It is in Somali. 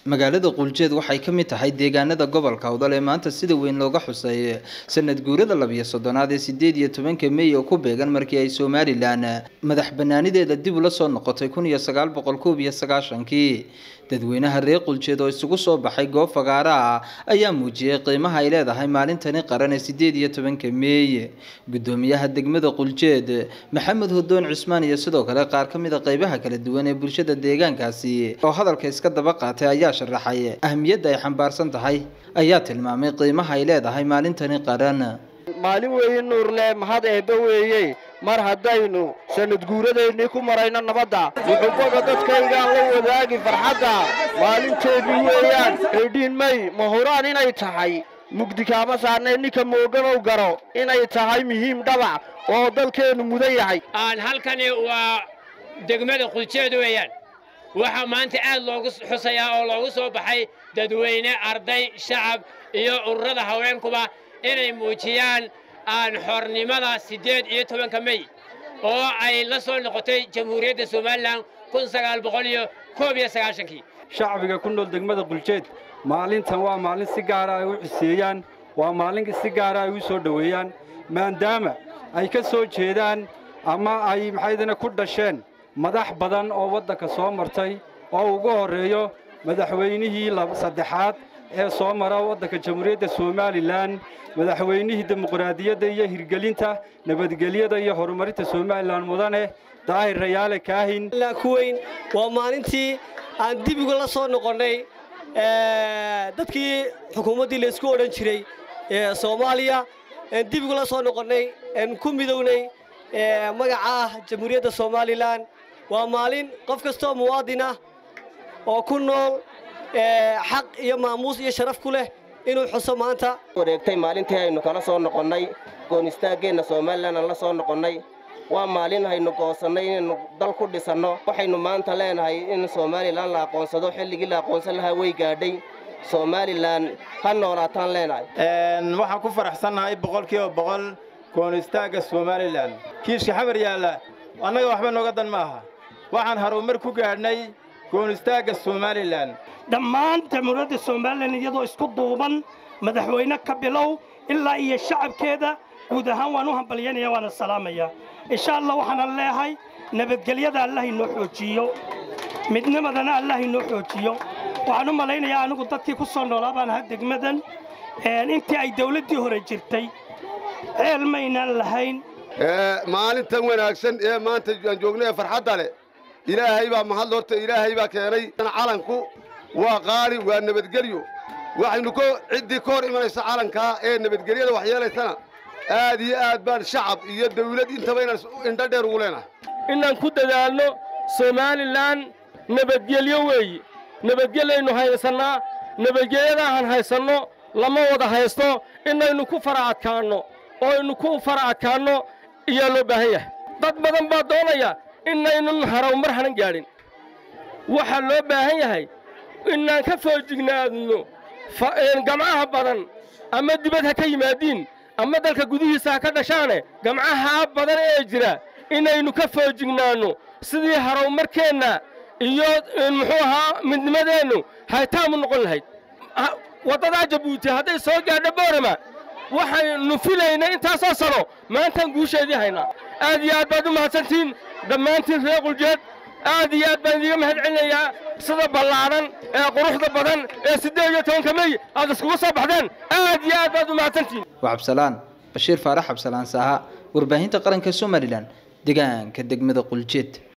magaalada quljeed waxay ka mid tahay deegaanada gobolka awdal ee maanta sida weyn looga xusay sanad guurada labiyo soddonaad ee sideed iyo tobanka mey oo ku beegan markii ay somalilan madax banaanideeda dib ula soo noqotay kun iyo sagaal boqol koob iyo sagaashankii dadweynaha reer quljeed oo isugu soo baxay goob fagaara ah ayaa muujiyey qiimaha ay leedahay maalintani qaran ee sideed iyo tobanka meey gudoomiyaha degmada quljeed maxamed hodoon cusmaan iyo sidoo kale qaar ka mid a qeybaha kala duwan ee bulshada deegaankaasi oo hadalka iska daba qaatay ayaa sharaxay ahmiyadda ay xambaarsan tahay ayaa tilmaamay qiimaha ay leedahay maalintani qaran maalin weeye nuurle mahad eebbe weeye mar haddaynu sanad guuradaynii ku marayno nabadda wuxuubaga dadkaygaan la wadaagi farxadda maalinteedii weeyaan eedhiin may ma huraan inay tahay mugdi kaama saarnay ninka mooganow garo inay tahay muhiim dhabac oo dalkeennu mudan yahay aan halkani waa degmada quljeed weeyaan waxaa maanta aad loogu xusayaa oo loogu soo baxay dadweyne arday shacab iyo ururada haweenkuba inay muujiyaan aan xornimada siddeed iyo tobanka mey oo ay la soo noqotay jamhuuriyadda somalilan kun sagaal boqol iyo koob iyo sagaashankii shacbiga ku nool degmada quljeed maalintan waa maalin si gaara ay u xuseeyaan waa maalin si gaara ay u soo dhoweeyaan maadaama ay ka soo jeedaan ama ay maxaydana ku dhasheen madax badan oo waddanka soo martay oo ugu horreeyo madaxweynihii saddexaad ee soo mara waddanka jamhuuriyadda somalilan madaxweynihii dimuqraadiyadda iyo hirgelinta nabadgelyada iyo horumarinta somalilan mudane daahir rayaale kaahin ku weyn waa maalintii aan dibiga la soo noqonnay dadkii xukuumaddii laysku odhan jiray soomaaliya dibigu la soo noqonnay ku midownay magaca ah jamhuuriyadda somalilan waa maalin qof kastoo muwaadin ah oo ku nool xaq iyo maamuus iyo sharaf ku leh inuu xuso maanta wareegtay maalintii aynu kala soo noqonnay goonistaageenna somalilan aan la soo noqonnay waa maalin haynu goosannay inaynu dal ku dhisanno waxaynu maanta leenahay in somalilan la aqoonsado xilligii la aqoonsan lahaa way gaadhay somalilan ha noolaataan leenahay waxaan ku faraxsannahay boqolkiiba boqol goonistaagga somalilan kiishka xabar yaalla annaga waxba nooga dan ma aha waxaan harumar ku gaadhnay goonistaagga somalilan dhammaan jamhuuriyadda somalilan iyadoo isku duuban madaxweyne ka bilow ilaa iyo shacabkeeda guud ahaan waan u hambalyanaya waana salaamaya insha allah waxaanan leehay nabadgelyada allah inoo xoojiyo midnimadana allah inoo xoojiyo waxaan u malaynayaa anigu dadkii ku soo noolaa baan ahaa degmadan intii ay dawladdii hore jirtay ceel maynaan lahayn maalintan wanaagsan ee maanta aan joognay ee farxadda leh ilaahay baa mahad horta ilaahay baa keenay calanku waa qaali waa nabadgelyo waxaynu ko ciddii ka hor imanaysa calankaa ee nabadgelyada waxyeelaysana aad iyo aad baan shacab iyo dawlad intaba inaan indho dheer ugu leenahay inaan ku dadaalno somalilan nabadgelyo weeye nabadgelyaynu haysannaa nabadgelyadaahan haysanno lama wada haysto inaynu ku fara adkaanno oo aynu ku fara adkaanno ayaa loo baahan yahay dad badan baa doonaya inaynun harawmar hanan gaadhin waxaa loo baahan yahay inaan ka foojignaadno gamcaha badan ama dibad ha ka yimaadiin ama dalka gudihiisa ha ka dhashaane gamcaha badan ee jira inaynu ka foojignaanno sidii harawmarkeenna iyo muxuu ahaa midnimadeennu haytaamu noqon lahayd waddadaa jabuuti hadday soo gaadho boorama waxaynu filaynay intaasoo sano maantaan guusheedii haynaa aad iyo aad baad u mahadsantihiin dhammaantiin reer quljeed aad iyo aad baan idiga mahad celinayaa sida ballaadhan ee quruxda badan ee siddeed iyo tobanka mey aad iskugu soo baxdeen aad iyo aad baad u mahadsantihiin waa cabsalaan bashiir faarax cabsalaan saaha warbaahinta qaranka somalilan deegaanka degmada quljeed